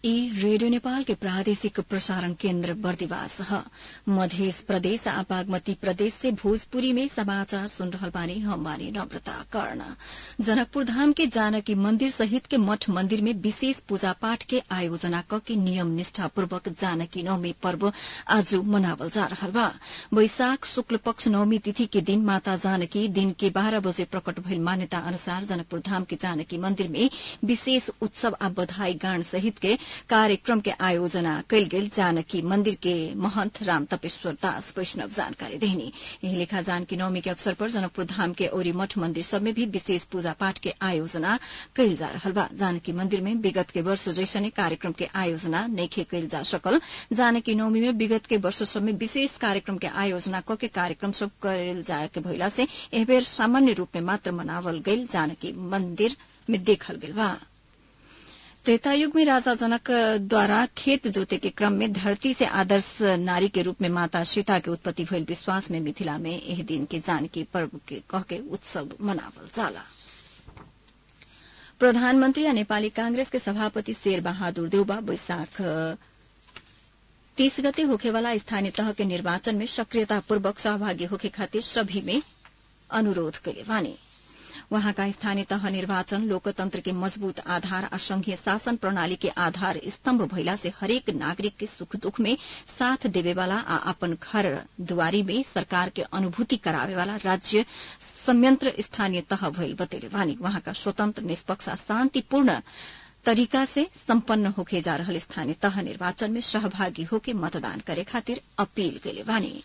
ई रेडियो नेपाल के प्रादेशिक प्रसारण केन्द्र बर्दिवास ह मध्य प्रदेश आ बागमती प्रदेश से भोजपुरी में समाचार सुन रहल बानी हम बानी नम्रता कर्ण जनकपुर धाम के जानकी मंदिर सहित के मठ मंदिर में विशेष पूजा पाठ के आयोजना क के नियम निष्ठापूर्वक जानकी नवमी पर्व आज मनावल जा रहल बा वैशाख शुक्ल पक्ष नवमी तिथि के दिन माता जानकी दिन के बाह्र बजे प्रकट भइल मान्यता अनुसार जनकपुर धाम के जानकी मंदिर में विशेष उत्सव आ बधाई गान सहित के कार्यक्रम के आयोजना कयल गेल जानकी मंदिर के महंत राम तपेश्वर दास वैष्णव जानकारी देहनी यही लेखा जानकी नवमी के अवसर पर जनकपुर धाम के औरी मठ मंदिर सब में भी विशेष पूजा पाठ के आयोजना कयल जा रहल बा जानकी मंदिर में विगत के वर्ष जैसने कार्यक्रम के आयोजना नैखे कयल जा सकल जानकी नवमी में विगत के वर्ष सब में विशेष कार्यक्रम के आयोजना क के कार्यक्रम सब कयल जाए के भइला से एह बेर सामान्य रूप में मात्र मनावल गयल जानकी मंदिर में देखल गेल बा त्रेतायुग में राजा जनक द्वारा खेत जोते के क्रम में धरती से आदर्श नारी के रूप में माता सीता के उत्पत्ति भइल विश्वास में मिथिला में एह दिन के जानकी पर्व के कह के उत्सव मनावल जाला प्रधानमन्त्री आ नेपाली कांग्रेस के सभापति शेर बहादुर देउबा वैशाख तीस गते होखेवाला स्थानीय तह के निर्वाचन में सक्रियतापूर्वक सहभागी होखे खातिर सभी में अनुरोध कैले बानी वहाँका स्थानीय तह निर्वाचन लोकतन्त्र के मजबूत आधार आ संघीय शासन प्रणाली के आधार स्तम्भ भइला से हरेक नागरिक के सुख दुख में साथ देवेवाला आ अपन घर दुआरी में सरकार के अनुभूति करावेवाला राज्य संयंत्र स्थानीय तह भइल बतेले वानी वहाँका स्वतन्त्र निष्पक्ष आ शान्तिपूर्ण तरीका से सम्पन्न होके जा रहल स्थानीय तह निर्वाचन में सहभागी होके मतदान करे खातिर अपील कैले बानी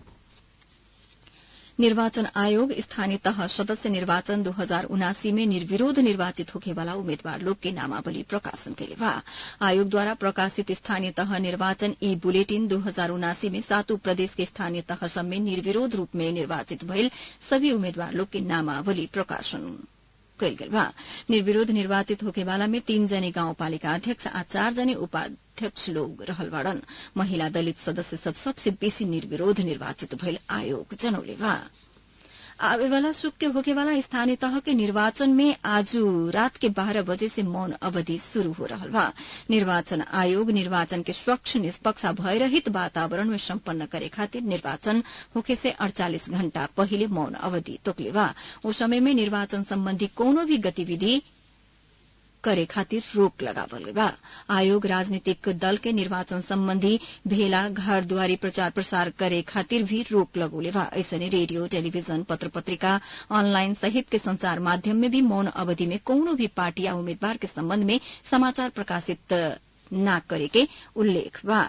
निर्वाचन आयोग स्थानीय तह सदस्य निर्वाचन दो हजार उनासी में निर्विरोध निर्वाचित होखेवाला उम्मेद्वार लोग के नामावली प्रकाशन कैले बा आयोग द्वारा प्रकाशित स्थानीय तह निर्वाचन ई बुलेटिन दो हजार उनासी में सातों प्रदेश के स्थानीय तह सब में निर्विरोध रूप में निर्वाचित भइल सभी उम्मेद्वार लोग के नामावली प्रकाशन कैल गेल बा निर्विरोध निर्वाचित होकेवाला में तीन जने गाउँपालिका अध्यक्ष आ चार जने उपाध्यक्ष लोग रहल बाड़न महिला दलित सदस्य सब सबसे बेसी निर्विरोध निर्वाचित भइल आयोग जनौले बा आवेवाला सुख के होकेवाला स्थानीय तह के निर्वाचन में आज रात के बारह बजे से मौन अवधि शुरू हो रहल बा निर्वाचन आयोग निर्वाचन के स्वच्छ निष्पक्ष भयरहित वातावरण में सम्पन्न करे खातिर निर्वाचन होखे से अड़चालिस घण्टा पहिले मौन अवधि तोकले बा ओ समय में निर्वाचन सम्बन्धी कोनो भी गतिविधि करे खातिर रोक लगावल बा आयोग राजनीतिक दल के निर्वाचन सम्बन्धी भेला घर दुआरी प्रचार प्रसार करे खातिर भी रोक लगौले बा ऐसने रेडियो टेलीविजन पत्र पत्रिका ऑनलाइन सहित के संचार माध्यम में भी मौन अवधि में कौनो भी पार्टी या उम्मीदवार के संबंध में समाचार प्रकाशित न करे के उल्लेख बा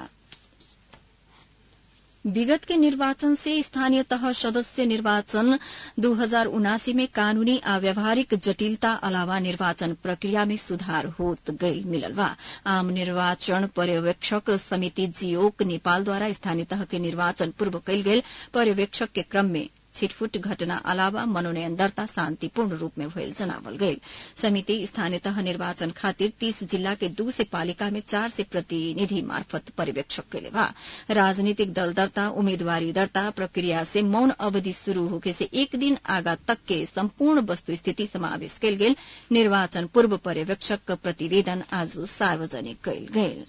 विगत के निर्वाचन से स्थानीय तह सदस्य निर्वाचन दो हजार उनासी में कानूनी आ व्यावहारिक जटिलता अलावा निर्वाचन प्रक्रिया में सुधार होत गई मिलल बा आम निर्वाचन पर्यवेक्षक समिति जियोक नेपालद्वारा स्थानीय तह के निर्वाचन पूर्व कैल गेल पर्यवेक्षक के क्रम में छिटफुट घटना अलावा मनोनयन दर्ता शान्तिपूर्ण रूप में भयल जनावल गयल समिति स्थानीय तह निर्वाचन खातिर तीस जिल्ला के दू से पालिका में चार से प्रतिनिधि मार्फत पर्यवेक्षक कैले बा राजनीतिक दल दर्ता उम्मेदवारी दर्ता प्रक्रिया से मौन अवधि शुरू होके से एक दिन आगा तक के सम्पूर्ण वस्तु स्थिति समावेश कैल गेल निर्वाचन पूर्व पर्यवेक्षक प्रतिवेदन आज सार्वजनिक कैल गेल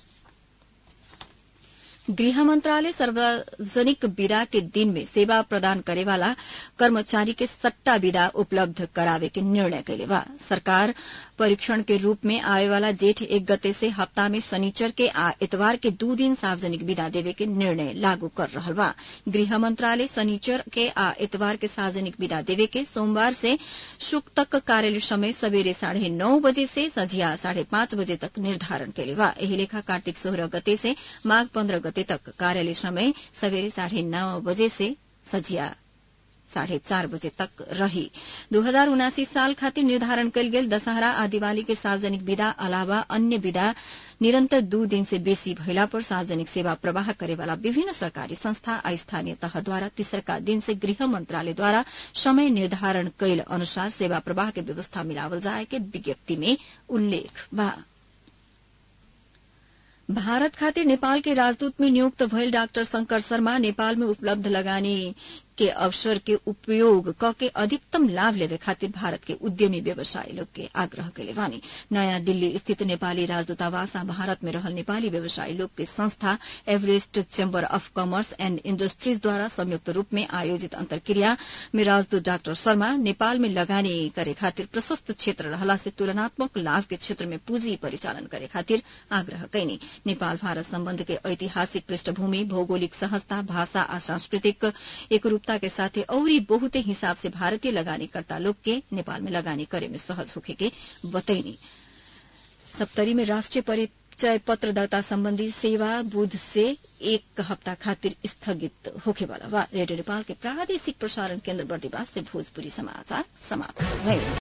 गृह मंत्रालय सार्वजनिक विदा के दिन में सेवा प्रदान करेवाला कर्मचारी के सट्टा विदा उपलब्ध करावे के निर्णय कैले बा सरकार परीक्षण के रूप में आए वाला जेठ एक गते से हफ्ता में शनिचर के आ इतवार के दू दिन सार्वजनिक विदा देवे के निर्णय लागू कर रहल बा गृह मंत्रालय शनिचर के आ इतवार के सार्वजनिक विदा देवे के सोमवार से शुक तक कार्यालय समय सवेरे साढ़े नौ बजे से संझिया साढ़े पांच बजे तक निर्धारण कैले बा एही लेखा कार्तिक सोलह गते से माघ पन्द्रह गते तक कार्यालय समय सवेरे साढ़े नौ बजे से सझिया साढ़े चार बजे तक रही दो हजार उनासी साल खातिर निर्धारण कयल गेल दशहरा आ दिवाली के सार्वजनिक विदा अलावा अन्य विदा निरन्तर दू दिन से बेसी भइला पर सार्वजनिक सेवा प्रवाह करेवाला विभिन्न सरकारी संस्था आ स्थानीय तहद्वारा तेसरका दिन से गृह मंत्रालयद्वारा समय निर्धारण कैल अनुसार सेवा प्रवाह के व्यवस्था मिलावल जाए के विज्ञप्ति में उल्लेख बा भारत खातिर नेपाल के राजदूत में नियुक्त भइल डाक्टर शंकर शर्मा नेपाल में उपलब्ध लगानी के अवसर के उपयोग क के अधिकतम लाभ लेवे खातिर भारत के उद्यमी व्यवसायी लोग के आग्रह कैले बानी नयाँ दिल्ली स्थित नेपाली राजदूतावास आ भारत में रहल नेपाली व्यवसायी लोग के संस्था Everest chamber of commerce and industries द्वारा संयुक्त रूप में आयोजित अंतर्क्रिया में राजदूत डाक्टर शर्मा नेपाल में लगानी करे खातिर प्रशस्त क्षेत्र रहला से तुलनात्मक लाभ के क्षेत्र में पूंजी परिचालन करे खातिर आग्रह कैनी नेपाल भारत सम्बन्ध के ऐतिहासिक पृष्ठभूमि भौगोलिक सहजता भाषा आ सांस्कृतिक एकरूपता के साथे औरी बहुते हिसाब से भारतीय लगानीकर्ता लोग के नेपाल में लगानी करे में सहज होखे के बतैनी सप्तरी में राष्ट्रिय परिचय पत्र दर्ता सम्बन्धी सेवा बुध से एक हप्ता खातिर स्थगित होखे वाला बा रेडियो नेपाल के प्रादेशिक प्रसारण केन्द्र बर्दिवास से भोजपुरी समाचार समाप्त भए